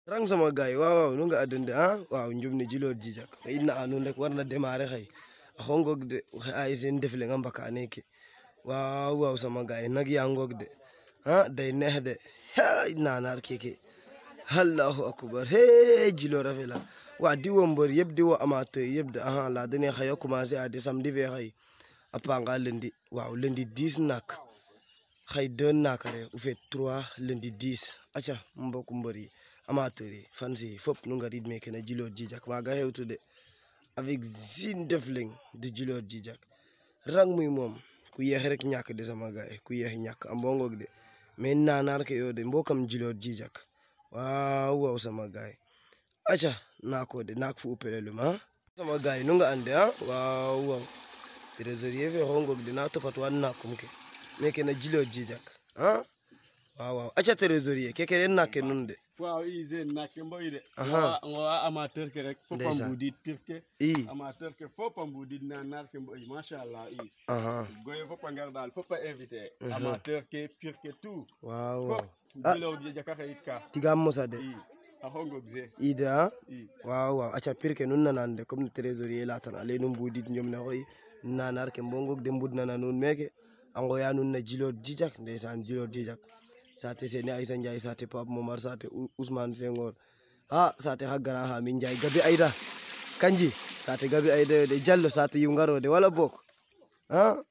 rang sama gars yi waaw waaw nu nga adunde ah waaw njum ne jilor jijak xëy na nuun rek warna démarrer xëy a xongog de waxe ay sen ndef le nga mbaka neke waaw waaw sama gars yi nag ya ngog de ah day neex de hay nanar keke allahu akbar he jilor a fela wa diwo mbër yëpp diwo amateur yëpp de aha la dene xayo commencer a de samedi fe xëy a panga lundi waaw lundi 10 nak xëy deux nakare u feet trois lundi 10 aca mbokk mbër yi amateur yi fans yi fop nu ngarid meke na Djilor Djijak maaga xewtude avec Zine Ndefleng de Djilor Djijak rang muy moom ku yeex rek ñàkk de sama gaay ku yeex ñàkk a mbongog de mais nanar ke yo de mbokam Djilor Djijak waaw waaw sama gaay aca naako de naak fu upelelum a sama gaay nu nga ande a waaw waaw trésorier fe xongog de na topat wan nakum ke meke na Djilor Djijak a waaw waaw aca trésorier keke den nakke nun de waaw i sen nakke mboy de Aha. ngowa amateur ke rek fop a Ndeysaan. mbudid pir ke i amateur ke fop a mbudid nanar ke mboy machallah i aha goye fop a ngar dal fop a invité amateur ke pir ke tout waaw fop waaw Ah. Djilor Djijak a xeyit ka tigam mosa de i a xongog se ide a i waaw waaw aca pir ke nun nanan de comme ne trésorier latan ale nu mbudid njom ne xoy nanar ke mbongog de mbudnana nuun meke a ngoya nuun na Djilor Djijak ndeysaan Djilor Djijak saate sene Aïssa Ndiaye saate Pape Momar saate Ou- Ousmane Senghor a saate xa gara xa min Ndiaye Gabi Aïda kanji saate Gabi Aïda yo de Diallo saate yungaro de wala bok a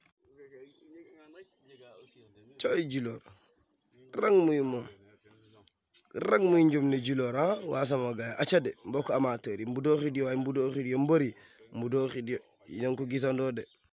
coy Djilor rang muy moom rang muy njum ne Djilor a wa sama gaay aca de mbokk amateur yi mbudo xid yo waay mbudo xid yo mbëri mbudo xid yo yéen a ngi ko gisandoo de